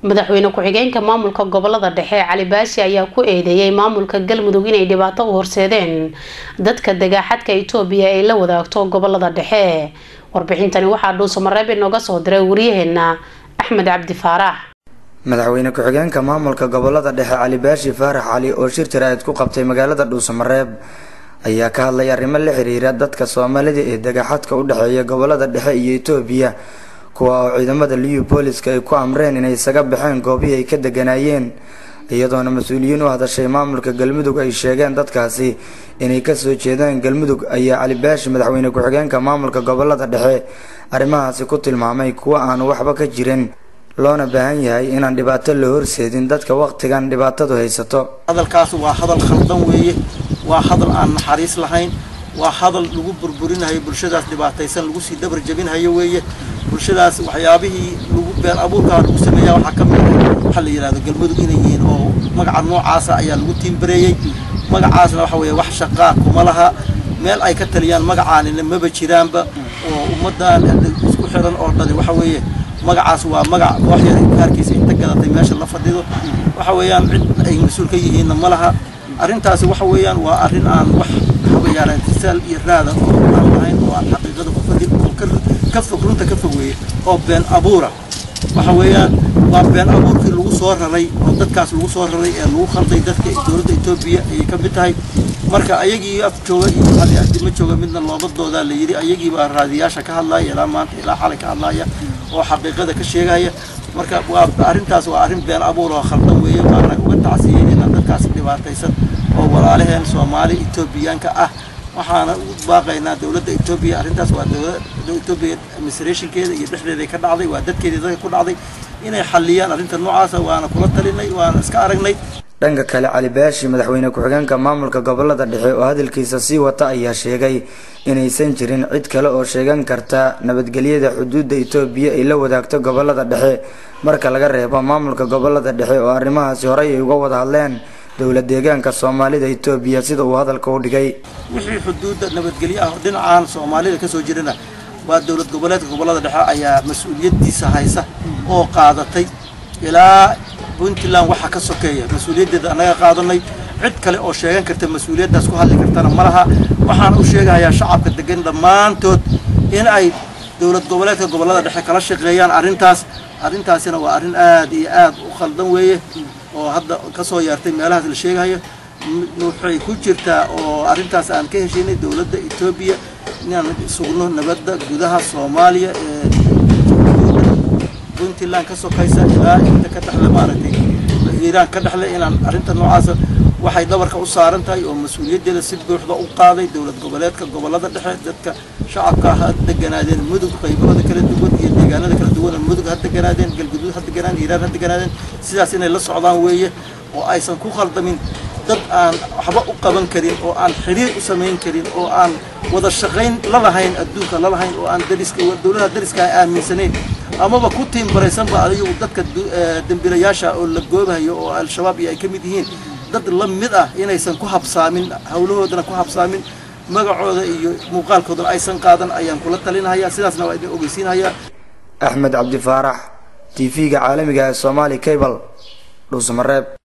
madaxweyne ku-xigeenka maamulka gobolada dhexe cali baashi ayaa ku eedeeyay maamulka galmudug inay dhibaato u horseedeen dadka dagaaxadka itoobiya ay la wadaagto gobolada dhexe warbixintani waxaa dhuusamareeb inooga soo diray wariyaheena axmed cabdi faarax madaxweyne ku-xigeenka maamulka gobolada dhexe cali baashi faarax cali oo shir jaraa'id ku qabtay magaalada dhuusamareeb ayaa ka hadlay arrimo la xiriira dadka soomaalida ee dagaaxadka u dhexeeya gobolada dhexe iyo itoobiya kuwa oo ciidamada liyu booliska ay ku amreen inay isaga baxeen goobihii ay ka deganaayeen iyadoona mas-uuliyiin u hadashay maamulka galmudug ay sheegeen dadkaasi inay kasoo jeedaan galmudug ayaa cali baashi madaxweyne ku-xigeenka maamulka gobolada dhexe arrimahaasi ku tilmaamay kuwa aanu waxba ka jirin loona baahan yahay inaan dhibaato la horseedin dadka waqtigan dhibaatadu haysato hadalkaas waa hadal khaldan weeye waa hadal aan naxariis lahayn waa hadal lagu burburinayo bulshadaas dhibaataysan lagu sii dabar jebinhayo weeye bulshadaas waxyaabihii lagu been abuurkaa lagu sameeya waxaa ka mid ah waxaa la yidhahdo galmudug inay yihiin oo magaca noocaasa ayaa lagu tiimbareeyey magacaasna waxa weeye wax shaqaa kuma laha meel ay ka taliyaan magacaanina maba jiraanba oo ummaddan isku xiran oo dhani waxa weeye magacaas waa magac kooxyar gaarkiisa inta gadatay meesha la fadhido waxa weeyaan cid ay mas-uul ka yihiinna ma laha arrintaasi waxa weeyaan waa arrin aan wax habayaalaan tisaal iyo raada oo aan lahayn oo aan xaqiiqada ku fadhin oo ka fog runta ka fog weeye oo been abuura waxa weeyaan waa been abuurkii lagu soo raray oo dadkaas lagu soo raray ee lagu khalday dadka dowladda etoobiya ayay ka mid tahay marka ayagii af jooga iyo hali ahdi ma jooga midna loobadoodaa la yidhi ayagii baa raadiyaasha ka hadlaaya ilaa maanta ilaa xalay ka hadlaaya oo xaqiiqada ka sheegaya marka waa arrintaas waa arrin been abuur oo khaldan weeye waana uga tacsiyeynayna dadkaas dhibaataysan oo walaalaheen soomaali etoobiyaanka ah waxaana u baaqaynaa dowladda etoobiya arrintaas waa dowladda etoobiya administrationkeeda iyo dhexdeeday ka dhacday waa dadkeedii dadka ku dhacday inay xalliyaan arrinta noocaasa waana kula talinay waana iska aragnay dhanka kale cali baashi madaxweyne ku-xigeenka maamulka gobolada dhexe oo hadalkiisa sii wata ayaa sheegay inaysan jirin cid kale oo sheegan karta nabadgelyada xuduudda itoobiya ay la wadaagto gobolada dhexe marka laga reebo maamulka gobolada dhexe oo arrimahaasi horey ay uga wada hadleen dowla deegaanka soomaalida itoobiya sida uu hadalka u dhigay wixii xuduudda nabadgelyo ah dhinacaan soomaalida kasoo jirana waa dowlad goboleedka gobolada dhexe ayaa mas-uuliyadiisa haysa oo qaadatay ilaa puntland waxaa ka sokeeya mas-uuliyaddeeda annaga qaadanay cid kale oo sheegan karta mas-uuliyaddaas ku hadli kartana ma laha waxaan u sheegahayaa shacabka degan dhammaantood in ay dowlad goboleedka gobolada dhexe kala shaqeeyaan arrintaas arrintaasina waa arrin aad iyo aad u khaldan weeye oo hadda kasoo yeertay meelahaas la sheegahayo waxay ku jirtaa oo arrintaas aan ka heshaynay dowladda etoobiya inaan sugno nabadda gudaha soomaaliya ee puntland ka sokaysa ilaa inta ka dhexle maaragtay iiraan ka dhexle inaan arrinta noocaasa waxay dhabarka u saaran tahay oo mas-uuliyaddeeda si buuxda u qaaday dowlad goboleedka gobolada dhexe dadka shacabka ha deganaadeen mudug qaybahooda kala duwan iyo deegaanada kala duwan mudug ha deganaadeen galguduud ha deganaan iiraan ha deganaadeen sidaas inay la socdaan weeye oo aysan ku khaldamin dad aan waxba u qaban karin oo aan xiriir u samayn karin oo aan wada shaqayn lalahayn adduunka lalahayn oo aan dariska dowladaha dariska aaminsanayn amaba ku tiimbaraysanba adigu dadka dembilayaasha oo la goobahayo oo al-shabaab iyo ay ka mid yihiin dad la mid ah inaysan ku habsaamin hawlahoodana ku habsaamin magacooda iyo muuqaalkoodana aysan qaadan ayaan kula talinhayaa sidaasna waa idin ogeysiinhayaa axmed cabdi faarax t v-ga caalamiga ee somaali cable dhuusamareeb